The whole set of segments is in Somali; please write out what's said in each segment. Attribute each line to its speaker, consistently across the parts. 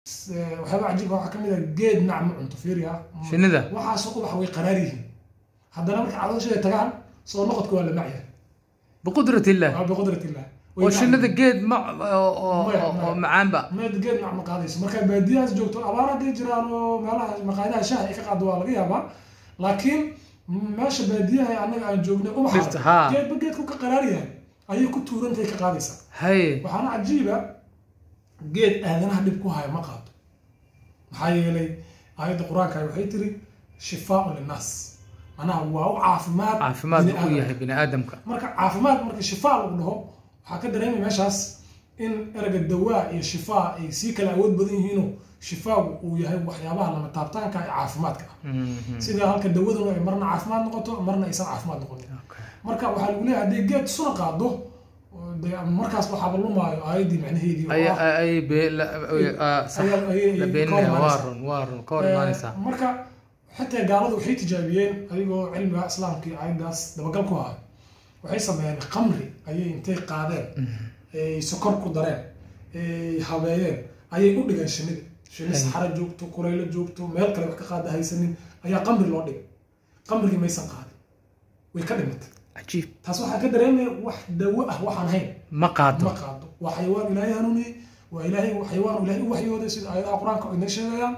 Speaker 1: waxyaaba cajiibka waxaa kamid ah geed nacma cunto fiiri ah
Speaker 2: Shinnida?
Speaker 1: waxaasoo ubax way qaraar yihiin haddana marka caloosheeda tagaan soo noqodka waa la macyahay
Speaker 2: biqudrat illah
Speaker 1: waa biqudrat illah Way
Speaker 2: oo
Speaker 1: nacmi.
Speaker 2: shinnida geed ma oo- oo
Speaker 1: Maya,
Speaker 2: oo- oo
Speaker 1: maya.
Speaker 2: macaanba
Speaker 1: meed geed nacma qaadayso marka baadiyahaas joogto abaar hadday jiraan oo meelaha maqaayadaha shaha ay ka qaado waa laga yaabaa laakiin meesha baadiyaha annaga aan joognay
Speaker 2: Dhirta,
Speaker 1: ubaxa
Speaker 2: haa.
Speaker 1: geedba geedku ka qaraar yahay ayay ku tuurantahay ka qaadaysaa
Speaker 2: haye
Speaker 1: waxaana cajiiba geed aadanaha dhib ku haya ma qaado maxaa yeelay aayadda qur-aanka waxay tiri shifaaun linnaas manaha waa u caafimaad
Speaker 2: caafimaad
Speaker 1: bini
Speaker 2: u
Speaker 1: aadamka.
Speaker 2: yahay bini aadamka
Speaker 1: marka caafimaad marka shifaa lagu dhaho waxaa ka dareemay meeshaas in erga dawaa iyo shifaa ay sii kala awood badan yihiinoo shifaagu uu yahay waxyaabaha lama taabtaanka ee caafimaadka ah
Speaker 2: Mhm.
Speaker 1: sida halka dawaduna ay marna caafimaad noqoto marna aysan caafimaad noqonin
Speaker 2: Okay.
Speaker 1: marka waxaa lagu leeyahay hadday geed suna qaado oo dee markaas waxaaba lumaayo aayaddii macnaheedii oo
Speaker 2: ay
Speaker 1: ah
Speaker 2: ay- ay be- la- ah, sax
Speaker 1: ayaa- ayay-
Speaker 2: la
Speaker 1: ayay
Speaker 2: beeninaya
Speaker 1: ka hor
Speaker 2: waa
Speaker 1: imaanaysaa.
Speaker 2: run waa run ka hor imaanaysaa
Speaker 1: Eh, marka xitaa gaaladu waxay tijaabiyeen ayagoo cilmiga islaamka iyo aayaddaas dabagal ku hayo waxay sameeyeen khamri ayay intay qaadeen ay sokor ku dareen ay habeeyeen ayay u dhigeen shinnida shinni
Speaker 2: Hay.
Speaker 1: saxara joogto kuraylo joogto meel kale wax ka qaada haysanin ayaa khamri loo dhigay khamrigii maysan qaadin way ka dhimatay
Speaker 2: cajiib
Speaker 1: taas waxaa ka dareemaya wax dawo ah waxaan hayn
Speaker 2: ma qaado
Speaker 1: ma qaado waa xayawaan ilaahay hanuuniyey waa ilaahay xayawaan ilaahay u waxyooday sida aayadaha qur-aanka ay inoo sheegayaan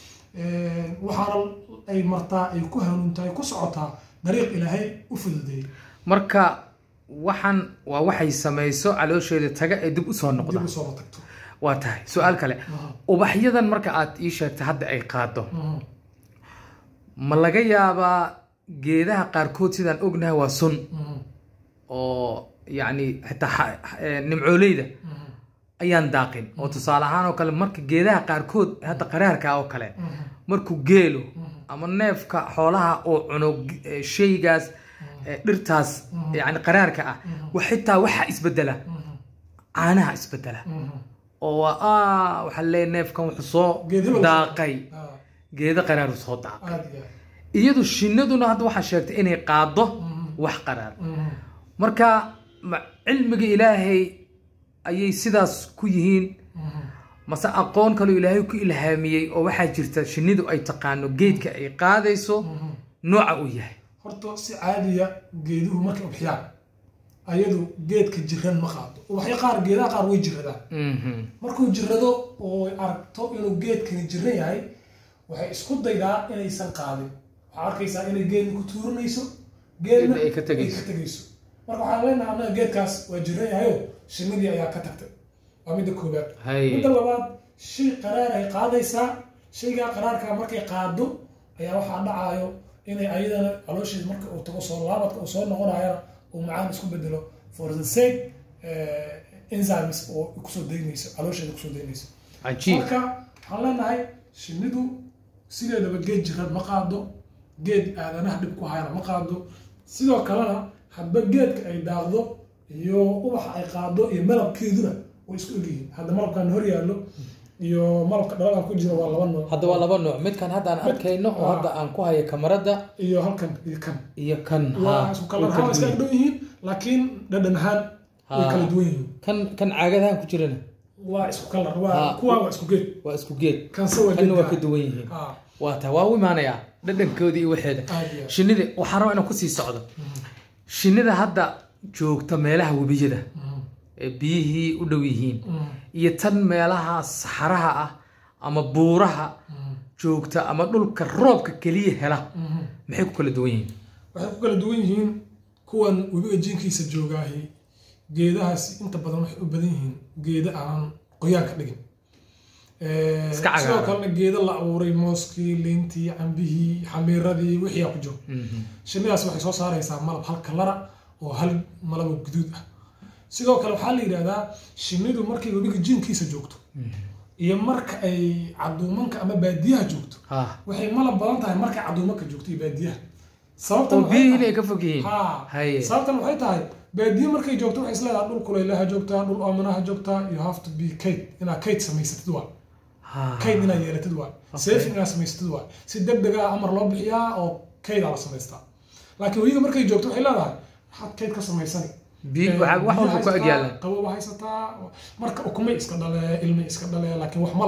Speaker 1: waxaana ay martaa ay ku hanuuntaa ay ku socotaa dariiq ilaahay u fududeeyey
Speaker 2: marka waxan waa waxay samayso caloosheeda taga ee dib usoo noqda
Speaker 1: dib u soo tagto
Speaker 2: waa tahay su-aal kale ubaxyadan marka aad ii sheegtay hadda ay qaado
Speaker 1: Mhm.
Speaker 2: ma laga yaabaa geedaha qaarkood sidaan ognahay waa sun
Speaker 1: Mhm.
Speaker 2: oo yacni xitaa xa- eh, nimcooleyda
Speaker 1: Mhm.
Speaker 2: ayaan daaqin oo tusaale ahaan oo kale marka geedaha qaarkood hadda qaraarka oo kale
Speaker 1: Mhm.
Speaker 2: markuu geelo
Speaker 1: Mhm.
Speaker 2: ama neefka xoolaha oo cuno eh, shaygaas eh, dhirtaas yani qaraarka ah wa xitaa waxaa isbedela
Speaker 1: Mhm.
Speaker 2: caanaha isbedela
Speaker 1: Mhm.
Speaker 2: oo waa ah waxaa leeyahay neefkan wuxuu soo
Speaker 1: Geed hebel.
Speaker 2: daaqay
Speaker 1: Ah,
Speaker 2: geedo qaraaru soo daaqay
Speaker 1: aad iyo aad.
Speaker 2: iyadu shinnaduna hadda waxaa sheegtay inay qaado
Speaker 1: Mhm.
Speaker 2: wax qaraar
Speaker 1: Mhm.
Speaker 2: marka ma cilmiga ilaahay ayay sidaas ku yihiin
Speaker 1: Mhm.
Speaker 2: mase aqoon kaloo ilaahay ku ilhaamiyey oo waxaa jirta shinnidu ay taqaano geedka ay qaadayso
Speaker 1: Mhm.
Speaker 2: nooca uu yahay
Speaker 1: horta si caadiya geeduhu markay ubaxyaan ayadu geedka jiran ma qaado ubaxyo qaar geedaha qaar way jiradaan
Speaker 2: Mhm.
Speaker 1: markuu jirado oo ay aragto inuu geedkani jiran yahay waxay isku daydaa inaysan qaadin waxaa arkaysaa inay geedni ku tuuranayso geedna
Speaker 2: Geedna ay ka tegayso.
Speaker 1: ay ka tegayso marka waxaan leenahay annaga geedkaas waa jiran yahayo shinnidii ayaa ka tagtay waa midda koobaad
Speaker 2: Hay.
Speaker 1: midda labaad shay qaraar ay qaadaysaa shaygaa qaraarka markay qaado ayaa waxaa dhacaayo inay ayadana caloosheeda marka uu tago soo laabadka uu soo noqonayana uu macaan isku bedelo for the sake eh, enzymes oo kusoo daynayso caloosheeda kusoo daynayso
Speaker 2: cajiib
Speaker 1: marka waxaan leenahay shinnidu sideedaba geed jirad ma qaado geed aadanaha dhib ku hayana ma qaado sidoo kalena hadba geedka ay daaqdo iyo ubaxa ay qaado iyo malabkeeduna way isku egyihiin hadda malabkan hor yaallo iyo malabka dhaladan ku jira waa laba nooc
Speaker 2: hadda waa laba nooc midkan hadda aan arkayno oo hadda aan ku hayo kamarada
Speaker 1: iyo halkan iyo kan
Speaker 2: iyo kan
Speaker 1: waa
Speaker 2: ha
Speaker 1: isku kala
Speaker 2: way
Speaker 1: ahaan
Speaker 2: kala
Speaker 1: iska
Speaker 2: duwan
Speaker 1: dhow yihiin laakiin dhadhan ahaan way
Speaker 2: Ha.
Speaker 1: kala duwan yihiin
Speaker 2: kan kan caagadahan ku jirana
Speaker 1: waa isku kalar
Speaker 2: Ha.
Speaker 1: waa kuwaa waa isku geed
Speaker 2: waa isku geed
Speaker 1: kanse waa
Speaker 2: kanna waa
Speaker 1: geed
Speaker 2: ka duwan yihiin
Speaker 1: ha
Speaker 2: waa taa waa u imaanayaa dhadhankoodii iyo waxeeda
Speaker 1: aad iyo aad.
Speaker 2: shinnida waxaan rabaa inaan kusii socdo shinnida hadda joogta meelaha webiyada
Speaker 1: Mhm.
Speaker 2: ee biyihii u dhow yihiin
Speaker 1: Mhm.
Speaker 2: iyo tan meelaha saxaraha ah ama buuraha
Speaker 1: Mhm.
Speaker 2: joogta ama dhulka roobka keliya hela
Speaker 1: Mhm.
Speaker 2: maxay ku kala duwan yihiin
Speaker 1: waxay ku kala duwan yihiin kuwan webiga jinkiisa joogaahi geedahaasi inta badan waxay u badan yihiin geeda aan qoyaanka dhigin Eh,
Speaker 2: Iska cagaaran.
Speaker 1: sidoo kalena geeda la abuuray mooskii liintii cambihii xamiiradii wixii aa ku jiro
Speaker 2: Mhm.
Speaker 1: shinnidaas waxay soo saaraysaa malab hal kalara oo hal malabo guduud ah sidoo kale waxaa la yidhahdaa shinnidu markay webiga jinkiisa joogto iyo marka ay caduumanka ama baadiyaha joogto
Speaker 2: ha
Speaker 1: waxay malab badan tahay markay caduumanka joogto iyo baadiyaha sababtan
Speaker 2: oo
Speaker 1: waxay
Speaker 2: biyihii
Speaker 1: tahay-
Speaker 2: inay ka fog yihiin
Speaker 1: Ha.
Speaker 2: haye
Speaker 1: sababtan waxay tahay baadiye markay joogto waxay isleedahay dhul kulaylaha joogtaa dhul aaminaha joogtaa you have to be kate inaad kate samaysatid waa
Speaker 2: ha
Speaker 1: kate inaad yeelatid waa safe inaad samaysatid waa si deg deg ah amar loo bixiyaa oo kate aa la samaystaa laakiin weyiga markay joogto waxay leedahay maxaad kate ka samaysani
Speaker 2: biyo waxaa wax walba ku ag yaalan
Speaker 1: qababa haysataa marka ukumay iska dhale ilmay iska dhale laakiin wax malaba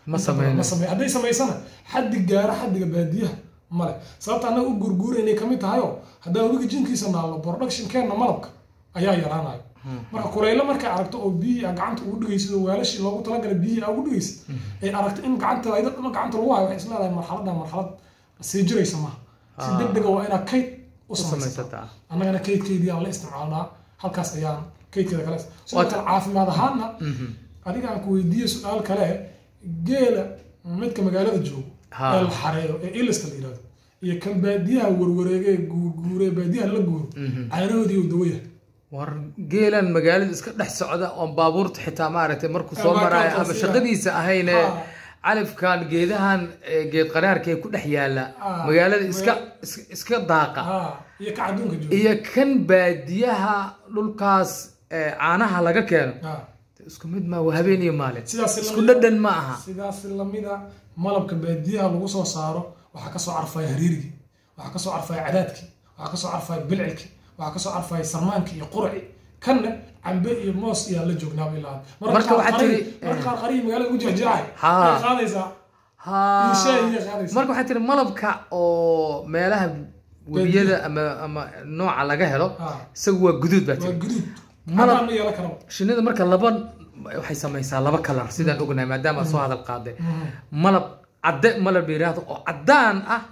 Speaker 2: Ma
Speaker 1: Inta badan ma
Speaker 2: sameynayso.
Speaker 1: samey hadday samaysana xaddi gaara xaddiga baadiyaha male sababta annaga u gurguuraynay kamid tahayoo haddaan webiga jinkiisa naalno productionkeenna malabka ayaa yaraanayo marka kureylo markay aragto oo biyihii a gacanta ugu dhigaysid oo weelashii loogu talagalay biyihii a ugu dhigaysid ay aragto in gacanta ayda dhama gacanta lagu hayo waxay isleedahay marxaladda marxalad sii jiraysa maaha si
Speaker 2: Ah.
Speaker 1: deg dega waa inaad kayd u
Speaker 2: u
Speaker 1: samaysata
Speaker 2: samaysataa
Speaker 1: annagana kaydkeydii aan la isticmaalnaa halkaas ayaan kaydkeeda kale sidoo
Speaker 2: Waata-
Speaker 1: kale caafimaad ahaanna
Speaker 2: Mhm.
Speaker 1: adiga aan ku weydiiye su-aal kale geela midka magaalada joogo
Speaker 2: Ha.
Speaker 1: ee la xareeyo ee iliska la yihahdo iyo kan baadiyaha warwareege ee guurguure ee baadiyaha la guuro
Speaker 2: Mhm.
Speaker 1: caanahoodii uu dawaya
Speaker 2: war geelan magaalada iska dhex socda oon baabuurta xitaa maaragtay markuu soo
Speaker 1: Ama
Speaker 2: maraayo
Speaker 1: kaartaas
Speaker 2: ama
Speaker 1: ila-
Speaker 2: shaqadiisa ahayne
Speaker 1: Ah.
Speaker 2: califkan geedahan ee geed qaraarka ee ku dhex yaala
Speaker 1: Ah.
Speaker 2: magaalada iska
Speaker 1: Maga-
Speaker 2: is- iska daaqa
Speaker 1: ha iyo ka adduunka joogo
Speaker 2: iyo kan baadiyaha dhulkaas ee caanaha laga keeno
Speaker 1: Ha.
Speaker 2: isku mid ma waa habeen iyo maalin
Speaker 1: sidaas
Speaker 2: isku
Speaker 1: lamida-
Speaker 2: dhadhan ma aha
Speaker 1: sidaas lamida malabka baadiyaha lagu soo saaro waxaa kasoo carfaya hariirigii waxaa kasoo carfaya cadaadkii waxaa kasoo carfaya bilcilkii waxaa kasoo carfaya sarmaankii iyo qurci kanna cambe iyo moos iyaan la joognaaba ilaa
Speaker 2: Marka waxaad tiri-
Speaker 1: marka qaar qarihi magaalada ugu jirjiraay
Speaker 2: Ha.
Speaker 1: ay qaadaysaa
Speaker 2: ha
Speaker 1: iyo shaay iyo qaadaysaa
Speaker 2: marka waxay tiri malabka oo meelaha webiyada ama ama nooca laga helo
Speaker 1: Ha.
Speaker 2: isagu waa guduud baa
Speaker 1: waa
Speaker 2: tiri
Speaker 1: guduud
Speaker 2: Malab-
Speaker 1: cadaan ma yeelan karaba
Speaker 2: shinnida marka laba waxay samaysaa laba kalar sidaan ognahay maadaama aad soo hadal qaaday malab cadde malab la yiraahdo oo caddaan ah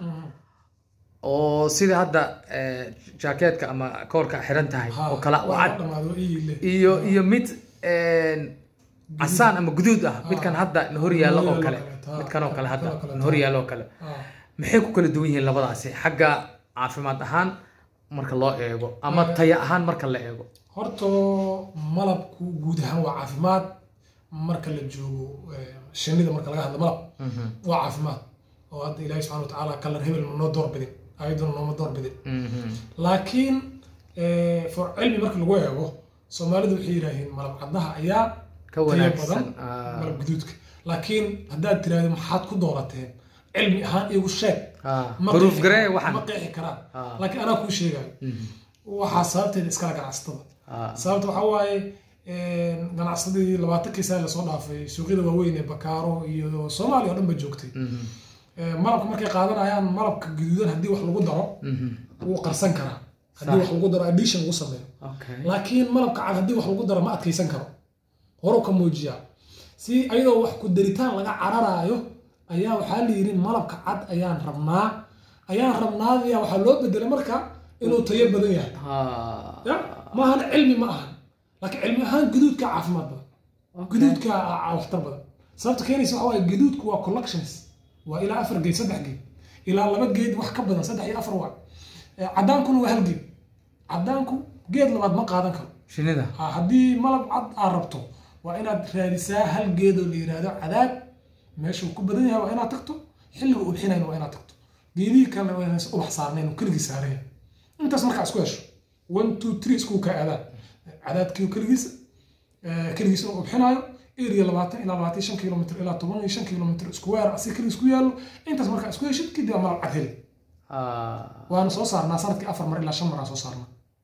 Speaker 2: oo sida hadda eh, jaakeetka ama koorka xiran tahay oo kala oo
Speaker 1: waa
Speaker 2: cad
Speaker 1: dhamaado ii le
Speaker 2: iyo iyo mid een, casaan ama guduud ah midkan hadda na hor yaallo oo kale
Speaker 1: Ha.
Speaker 2: midkan oo kale hadda
Speaker 1: Midkan oo kale,
Speaker 2: na hor yaallo oo kale
Speaker 1: Ha.
Speaker 2: maxay ku kala duwan yihiin labadaasi xagga caafimaad ahaan marka loo eego ama taya ahaan marka la eego
Speaker 1: horta malabku guud ahaan waa caafimaad marka la joogo eh, shinnida marka laga hadlo malab waa caafimaad oo hadda ilaahi subxana watacaala kalar hebel ma noo doorbidin ayaduna nooma doorbidin
Speaker 2: Mhm.
Speaker 1: laakiin eh, for cilmi marka lagu eego soomaalidu waxay yidhaahiin malab caddaha ayaa
Speaker 2: ka
Speaker 1: tayo
Speaker 2: wanaagsan
Speaker 1: badan
Speaker 2: ah.
Speaker 1: malab guduudka laakiin haddaad tiraahdo maxaad ku doorateen cilmi ahaan igu sheeg
Speaker 2: Ah,
Speaker 1: ma
Speaker 2: proof
Speaker 1: qeexi-
Speaker 2: garee waxan
Speaker 1: ma qeexi karaan
Speaker 2: Ah.
Speaker 1: laakiin anaa kuu sheegayo
Speaker 2: Mhm.
Speaker 1: waxaa sababteeda iskala ganacsatada
Speaker 2: Ah.
Speaker 1: sababta waxaa waaye ganacsadii labaatankii sane lasoo dhaafay suuqyada waaweyn ee bakaaro iyo soomaaliya oo dhan ba joogtay
Speaker 2: Mhm.
Speaker 1: Eh, malabka markay qaadanayaan malabka guduudan haddii wax lagu daro
Speaker 2: Mhm.
Speaker 1: wuu qarsan karaa haddii wax lagu daro addition lagu sameeyo
Speaker 2: Okay.
Speaker 1: laakiin malabka cad haddii wax lagu daro ma adkaysan karo horu ka muujiyaa si ayadoo wax ku daritaan laga cararaayo ayaa waxaa la yidhi malabka cad ayaan rabnaa ayaan rabnaadaya waxaa loo bedelay marka inuu tayo badan yahay
Speaker 2: Ah.
Speaker 1: ya maahan cilmi ma ahan laakiin cilmi ahaan guduudka caafimaad badan guduudka aa waxtar badan sababta keenaysa waxa waaye guduudku waa collections waa ilaa afar geed saddex geed ilaa laba geed wax ka badan saddex iyo afar waa Eh, caddaankuna waa hal geed caddaanku geed labaad ma qaadan karo
Speaker 2: shinnida
Speaker 1: Ha, haddii malab cad aad rabto waa inaad raadisaa hal geedoo la yidhaahdo cadaad meeshuu ku badan yahay waa inaad tagto xilliga ubxinayna waa inaad tagto geedihii kalena waa inaysan ubax saarnayn oo keligii saaraya intaas markaa isku hesho one two three isku ka aadaan cadaadkii keligiisa eh, keligiisa uu ubxinaayo area labaatan ilaa labaatan iyo shan kilomitr ilaa toban iyo shan kilomitr isku weer asi keligii isku yaallo intaas markaa isku heshid kadib waa malab cad heli
Speaker 2: Ah.
Speaker 1: waana soo saarnaa sanadkii afar mar ilaa shan mar aan soo saarnaa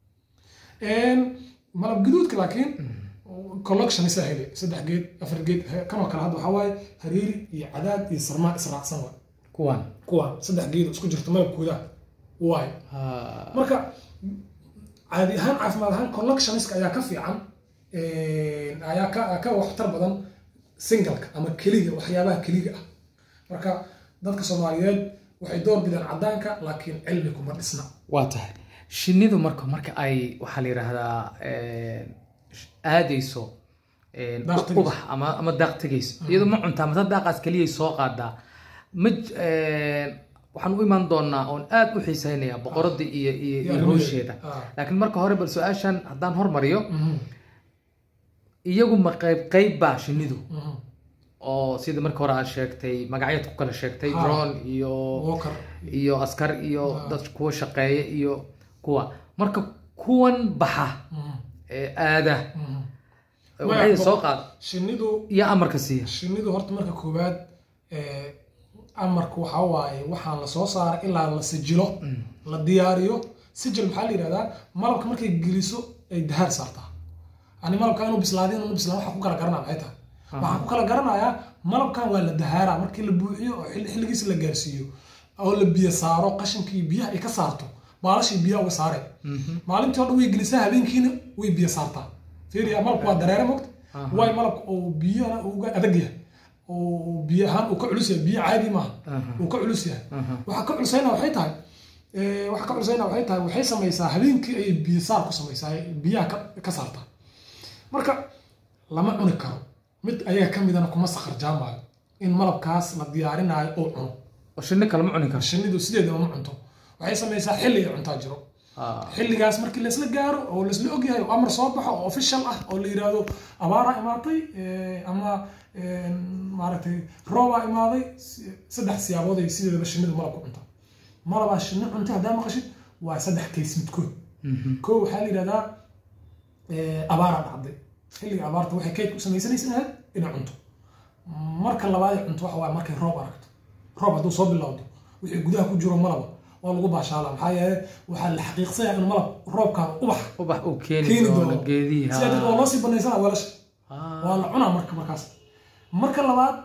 Speaker 1: malab guduudka laakiin collection isaa helay saddex geed afar geed he- kanoo kale hadda waxaa waaye hariiri iyo cadaad iyo sarmaan israacsan waay
Speaker 2: kuwan
Speaker 1: kuwaan saddex geed oo isku jirto malabkooda waay
Speaker 2: Ah.
Speaker 1: marka caadi ahaan caafimaad ahaan collectioniska ayaa ka fiican ayaa ka ka waxtar badan singalka ama keliga waxyaabaha keliga ah marka dadka soomaaliyeed waxay door bidaan caddaanka laakiin cilmi kuma dhisna
Speaker 2: waa tahay shinnidu marka marka ay waxaa la yidhaahdaa eh, aadayso eh,
Speaker 1: Daaq tegayso.
Speaker 2: ubax ama ama daaq tegayso iyadu ma cuntaa mata daaqaas keliyay soo qaadaa ma j- eh, waxaan u imaan doonaa oon aad u xiisaynayaa boqoradda iyo iyo iyo
Speaker 1: arrimaheeda.
Speaker 2: hawsheeda
Speaker 1: Ah.
Speaker 2: laakiin marka hore bal su-aashan haddaan hormariyo
Speaker 1: Mhm,
Speaker 2: iyagu ma qayb qayb baa shinnidu
Speaker 1: mhm.
Speaker 2: oo sida marka hore aad sheegtay magacyaad ku kala sheegtay
Speaker 1: Ha.
Speaker 2: drone iyo
Speaker 1: Walker.
Speaker 2: iyo askar iyo
Speaker 1: Ah.
Speaker 2: dad kuwa shaqeeya iyo kuwa marka kuwan baxa
Speaker 1: Mhm,
Speaker 2: ee aada
Speaker 1: mhm.
Speaker 2: waxay
Speaker 1: Maya,
Speaker 2: soo qaad
Speaker 1: shinnidu
Speaker 2: iyo amarka siiya
Speaker 1: shinnidu horta marka koowaad eh, amarku waxaa waaye waxaan la soo saaray ilaa la sijilo la diyaariyo sijil maxaa la yidhahdaa malabka markay geliso ay dahaar saartaa ani malabka inuu bislaado inuu bislaan waxa ku kala garanaa maxay tahay waxaan ku kala garanayaa malabkan waa la dahaaraa markii la buuxiyo oo xilli- xilligiisa la gaarsiiyo oo la biyo saaro qashinkii biyaha ay ka saarto baalashii biyaha uga saare maalintii oo dhan way gelisaa habeenkiina way biyo saartaa fiiriya malabku waa dareere mogta waay malabka oo biyana uga adag yahay oo biyo ahaan uu ka culus yahay biyo caadi maaha uu ka culus yahay waxaa ka culusayna waxay tahay eh, waxaa ka culusayna waxay tahay waxay samaysaa habeenkii ayay biyo saar ku samaysaa ay biyaha ka, ka saartaa marka lama cuni karo mid ayaga ka midana kuma sakharjaamaayo in malabkaas la diyaarinaayo oo cuno
Speaker 2: oo shinni kale ma cuni karo
Speaker 1: shinnidu sideedaba ma cunto waxay samaysaa xilli ay cuntaa jiro
Speaker 2: Ah,
Speaker 1: xilligaas markii laisla gaaro oo laisla ogyahay oo amar soo baxo oo official ah oo la yidhaahdo abaaraa imaatay eh, ama eh, maaragtay roobaa imaaday si- saddex siyaabood ay sideedaba shinnidu malab ku cuntaa malabaa shinni cunta haddaa maqashid waa saddex kays midkood
Speaker 2: mhm.
Speaker 1: koo waxaa la yidhahdaa eh, abaaraa dhacday xilliga abaarta waxay kayd ku samaysanaysa ahayd inay cunto marka labaad ay cunto waxa waaye markay roob aragto roob hadduu soo bilowdo wixii gudaha ku jiro malaba waa lagu baashaala maxaa yeele waxaa la xaqiiqsanaya in malab roobkaan ubax
Speaker 2: ubax uu keeni
Speaker 1: keeni
Speaker 2: doono
Speaker 1: doono
Speaker 2: geedihi
Speaker 1: sidaa darteed waa loo sii banaysana weelasha
Speaker 2: Ah,
Speaker 1: waa la cunaa marka markaas marka labaad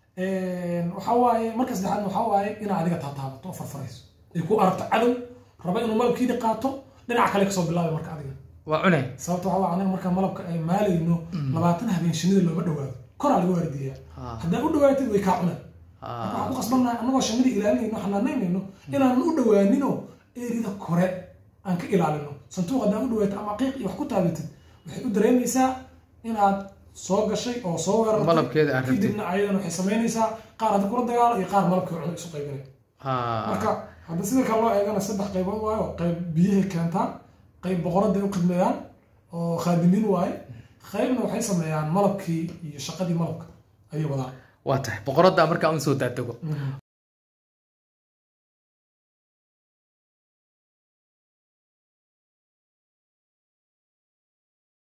Speaker 1: waxaa waaye marka saddexaad waxaa waaye inaa adiga taataabato oo farfarayso ay ku aragto cadow raba inuu malabkiidi qaato dhinaca kale kasoo bilaabay marka adiga
Speaker 2: waa cunay
Speaker 1: sababta waxaa waaye anaga marka malabka ay maalayno labaatan habeen shinida looma dhawaado koraa laga waardiyaa
Speaker 2: Ah.
Speaker 1: haddaa u dhawaatid way kaa cunaan
Speaker 2: Ah,
Speaker 1: waxaan ku qasbannahay annagoo shinida ilaalinayno xanaanaynayno inaan u dhawaanino erida kore aan ka ilaalino santuuq haddaa u dhawaatid ama qiiq iyo wax ku taabatid waxay u dareemaysaa inaad soo gashay oo soo weerartay
Speaker 2: Malabkeeda aad rabtid.
Speaker 1: kadibna ayadan waxay samaynaysaa qaar hadda kula dagaalo iyo qaar malabkii cuno isu qaybinay
Speaker 2: ah,
Speaker 1: marka hadda sida kale loo eegana saddex qaybood waayo qayb biyahay keentaa qayb boqoradda ay u khidmeeyaan oo khaadimiin waaye qaybna waxay sameeyaan malabkii iyo shaqadii malabka ayay wadaan
Speaker 2: waa tahay boqoradda markaa un soo daadego